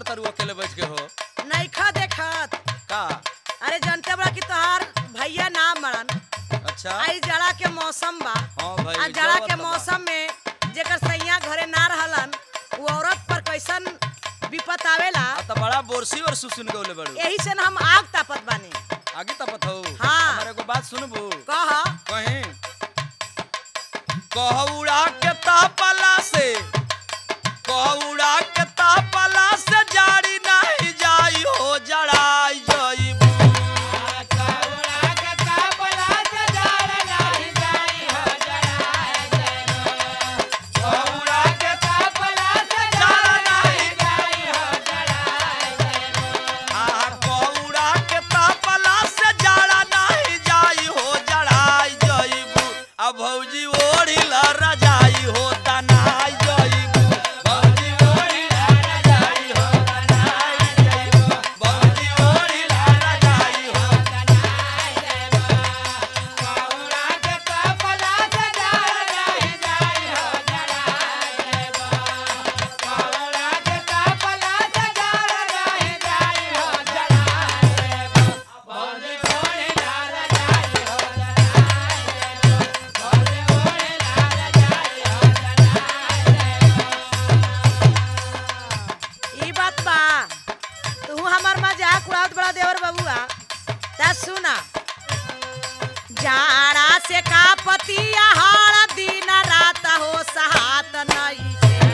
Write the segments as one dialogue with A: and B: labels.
A: तारू अकेले बैठ के हो
B: नईखा देखत
A: का
B: अरे जनते बड़ा कि तोहार भैया ना मरन
A: अच्छा
B: आई जाड़ा के मौसम बा
A: हाँ भाई
B: आ जाड़ा
A: जरूरत
B: के
A: बा।
B: मौसम में जेकर सैया घरे ना रहलन वो औरत पर कैसन विपत आवेला
A: आ त बड़ा बोरसी और सुसुन गौले बड़ू
B: यही से न हम आग तापत बानी
A: आगे तपत हो
B: हाँ।
A: हमारे को बात सुनबू
B: कह
A: कहीं कहउड़ा के तापला से कहउड़ा के तापला से जाड़ी नहीं जाई हो जड़ाई जाईबू कहउड़ा के तापला से जाड़ा नहीं आहा कहउड़ा के तापला से जाड़ा नहीं जाई हो जड़ाई जाईबू अब भौजी ओढ़ी ला रजाई हो तनाई जाईबू भौजी ओढ़ी ला रजाई हो तनाई जाईबू भौजी ओढ़ी ला रजाई हो
B: ई बात बा तू हमर मजाक उड़ावत बड़ा देवर बबुआ ता सुना जाड़ा से का पतिया हाड़ दिन रात हो सहात नहीं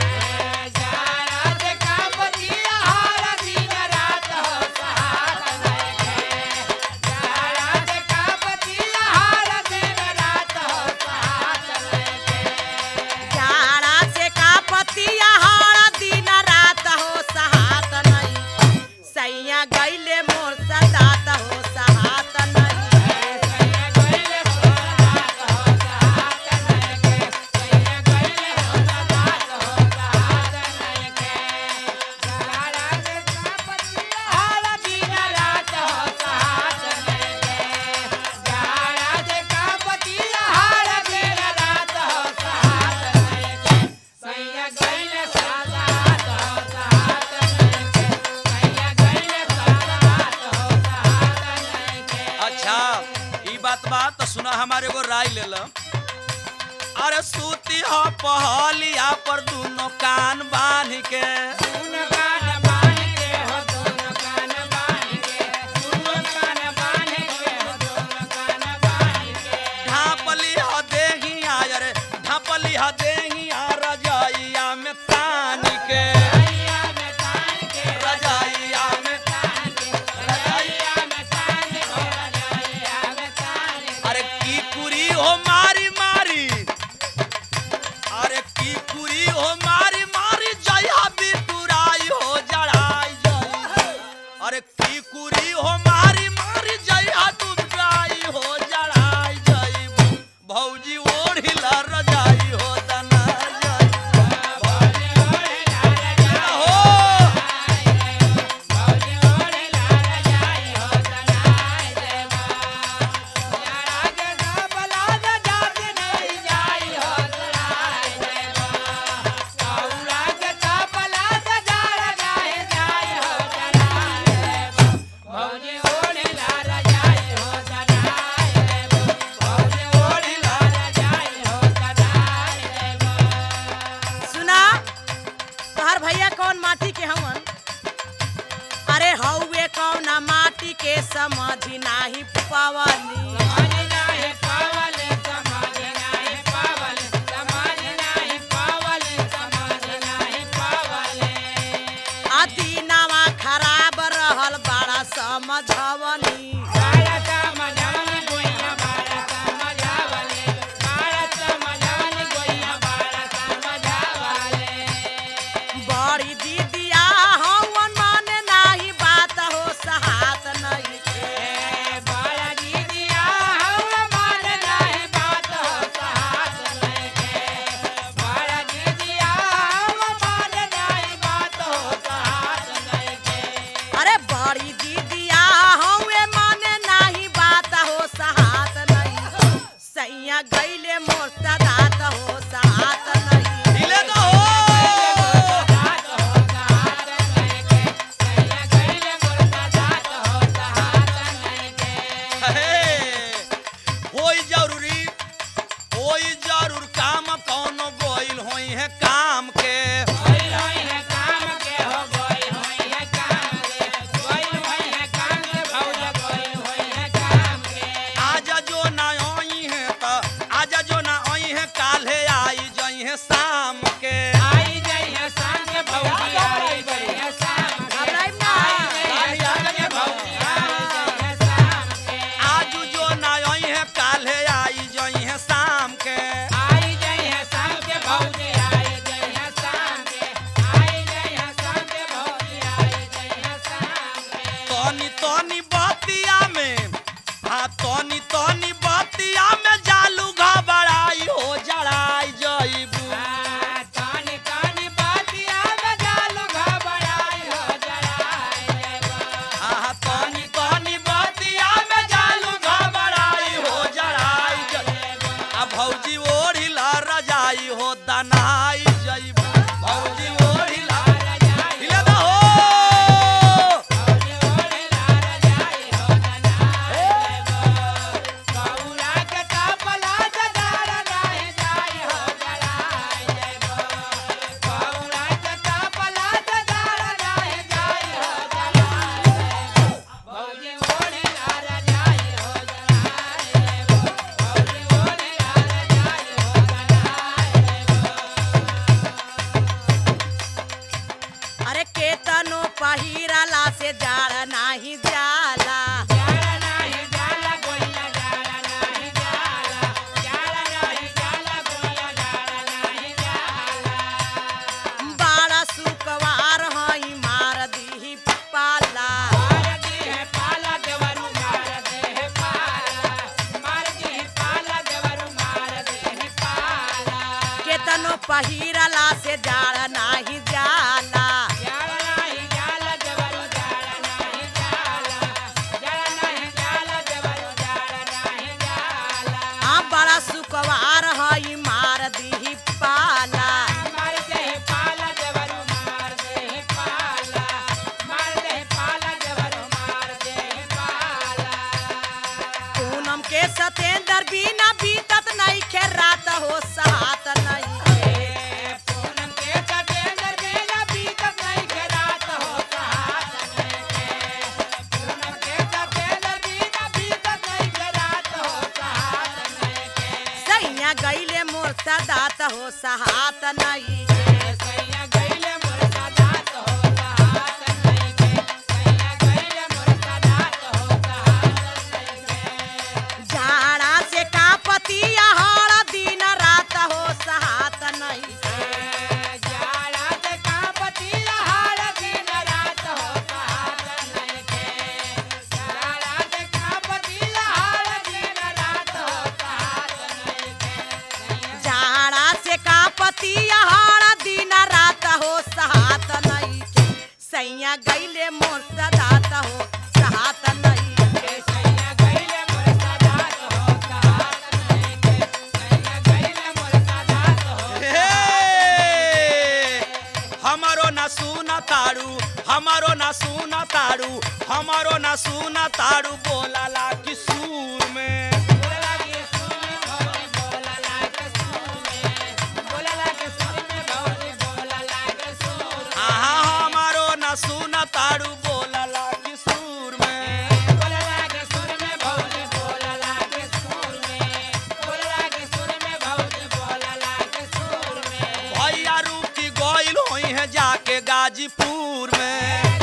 B: जाड़ा से का पतिया हाड़ दिन रात हो सहात नहीं सैया गईले मोर सदात हो सहात नहीं
A: अच्छा ई बात बा तो सुना हमारे को राय ले लो अरे सूती हो पहलिया पर दोनों कान बांध के ढापली हो देहिया अरे ढापली हो देहिया रजाइया में तान के रजाइया में रजाइया अरे की कुरी हो मारी मारी अरे की कुरी हो मारी मारी जया बिटुराई हो जड़ाई जई अरे की कुरी हो मारी मारी जया बिटुराई हो जड़ाई जई भौजी ओढ़ी ला रजाई हो तना जई हो
B: सुना तोहर भैया कौन माटी के हवन अरे हौवे कौन माटी के समझ नाही पवनी अदीनावा खराब रहल बड़ा समझवनी बड़ी दीदिया हवन माने नाही बात हो सहात नहीं अरे बड़ी दीदिया हवे
A: होई है काम के आज जो ना आई है तो आज जो ना आई है काल्हे आई जई है शाम के
B: घबराइब ना
A: आज जो ना आई है काल्हे आई जई है शाम के तनी तनी बतिया में हाँ तनी तनी बतिया में जालू घबराई हो जड़ाई जईबू हाँ तनी तनी बतिया में जालू घबराई हो जड़ाई जईबू आ भौजी ओढ़ी ला रजाई हो दनाई जईबू भौजी ओढ़ी ला हिला दा हो
B: अरे केतनो पहिराला से जाड़ नाही जाला बाड़ा सुकवार हई मार दी पाला केतनो पहिराला से जाड़ नाही जाला आ बड़ा सुकवार हई मार दी पाला पूनम के सतेंद्र बिना बीतत नहीं खे रात हो सहात नहीं सैया गईले मोर सदात हो सहात नहीं झाड़ा से कापती हर दिन रात हो सहात नहीं झाड़ा से कापती हर दिन रात हो सहात नहीं सैया गईले मोर सदात हो सहात नहीं
A: हे! हमारो ना सुना ताड़ू हमारो ना सुना ताड़ू हमारो ना सुना ताड़ू बोला ला कि सूर में आहा हमारो ना सुना ताड़ू बोला ला कि सूर में भैया रूकी गोइल होई है जाके गाजीपुर में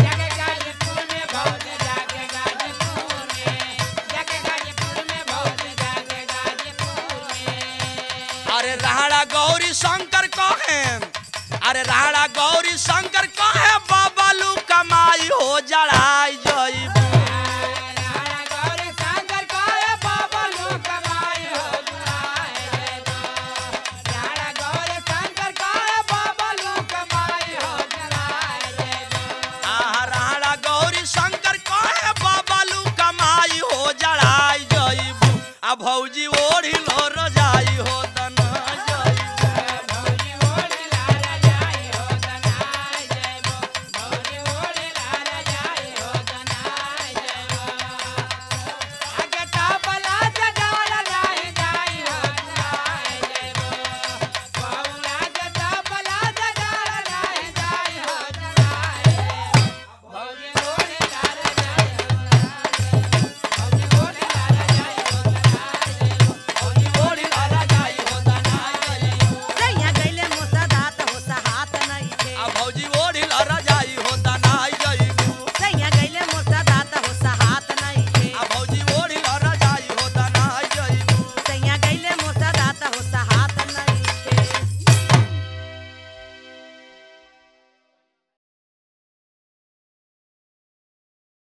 A: अरे राहड़ा गौरी शंकर कहे अरे राहड़ा गौरी